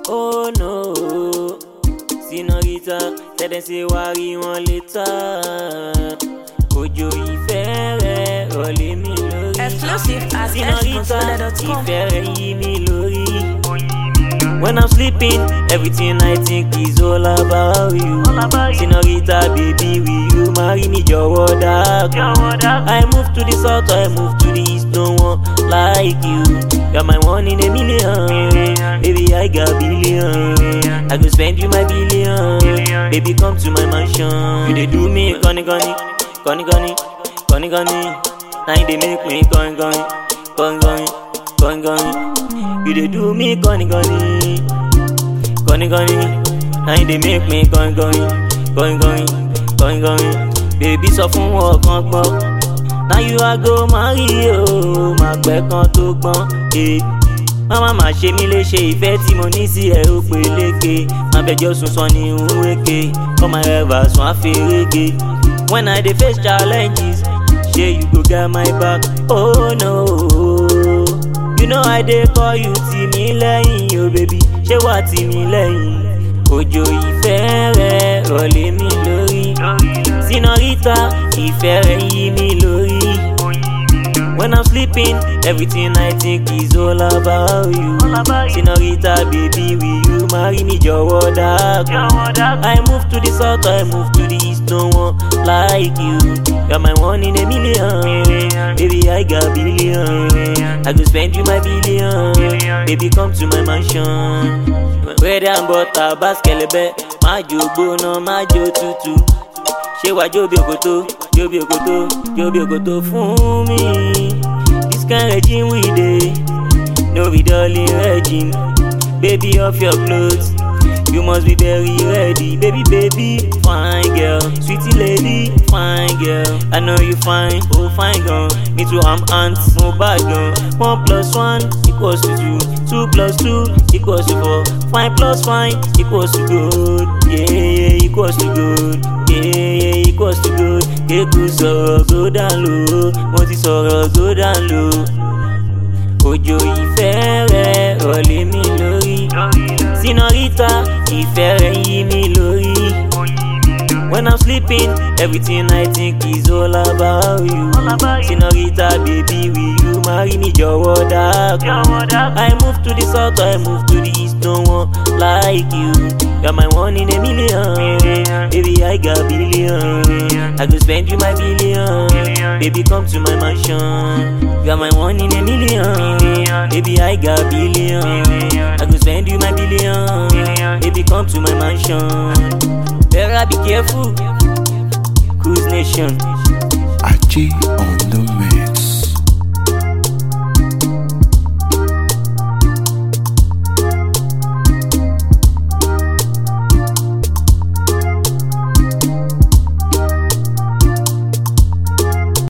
Oh no, Senorita, tell them say wá rí wọn later. Òjò ìfẹ́ rẹ̀ rọ̀lé mi lórí. Exclusive at Senorita, exponsola.com. ìfẹ́ rẹ̀ yí mi lórí. When I'm sleeping, everything I think is all about you. Senorita, baby, will you marry me? Jọ̀wọ́ dákun. I move to the south, I move to the east, no one like you. You're my one in a million. Baby, I got billion. I go spend you my billion. Baby, come to my mansion. You dey do me, gunny gunny, gunny gunny, gunny gunny. Now you dey make me gunny gunny, gunny gunny, gunny gunny. You dey do me, gunny gunny, gunny gunny. Now you dey make me gunny gunny, gunny gunny, gunny gunny. Baby, sọ fún wọn kan gbọ́. Now you are go marry o, máa pẹ́ kan tó gbọ́n. Eh. Máma máa ṣe mí léṣe ìfẹ́ tí mo ní sí ẹ ó peléke. Má fẹjọ́ sùn sọ ní òwúrẹ́kẹ, come my ever sùn àfẹ́rẹ́gẹ. When I dey face challenges, ṣé you go get my back? Oh no. You know I dey call you tì mí lẹ́yìn o baby, ṣé wà tì mí lẹ́yìn? Òjò ìfẹ́ rẹ̀ rọ̀lé mi lórí. Senorita, ìfẹ́ rẹ̀ yí mi lórí. When I'm sleeping, everything I think is all about you. Senorita, baby, will you marry me? Jọ̀wọ́ dákun. I move to the south, I move to the east, no one like you. You're my one in a million. Baby, I got billion. I go spend you my billion. Baby, come to my mansion. Bread and butter, baskelebe. Má jó gbóná, má jó tútù. Ṣé wàá jó bí òkòtó? Jó bí òkòtó, jó bí òkòtó fún mi. This kind regime we dey, no be dolly regime. Baby, off your clothes. You must be very ready, baby, baby, fine girl, sweetie lady, fine girl. I know you fine, oh fine girl. Me too, I'm ants, no bad girl. One plus one equals to two, two plus two equals to four. Fine plus fine equals to good, yeah, yeah, equals to good, yeah, yeah, equals to good. Kéku sọ̀rọ̀ go down low, mo ti sọ̀rọ̀ go down low. Òjò ìfẹ́ rẹ̀ rọ̀lé mi lórí. Senorita, ìfẹ́ rẹ̀ yí mi lórí. When I'm sleeping, everything I think is all about you. Senorita, baby, will you marry me? Jọ̀wọ́ dákun. I move to the south, I move to the east, no one like you. You're my one in a million. Baby, I got billion. I go spend you my billion. Baby, come to my mansion. You're my one in a million. Baby, I got billion. I go spend you my billion. Baby, come to my mansion. Better be careful. Cruise Nation. Achi on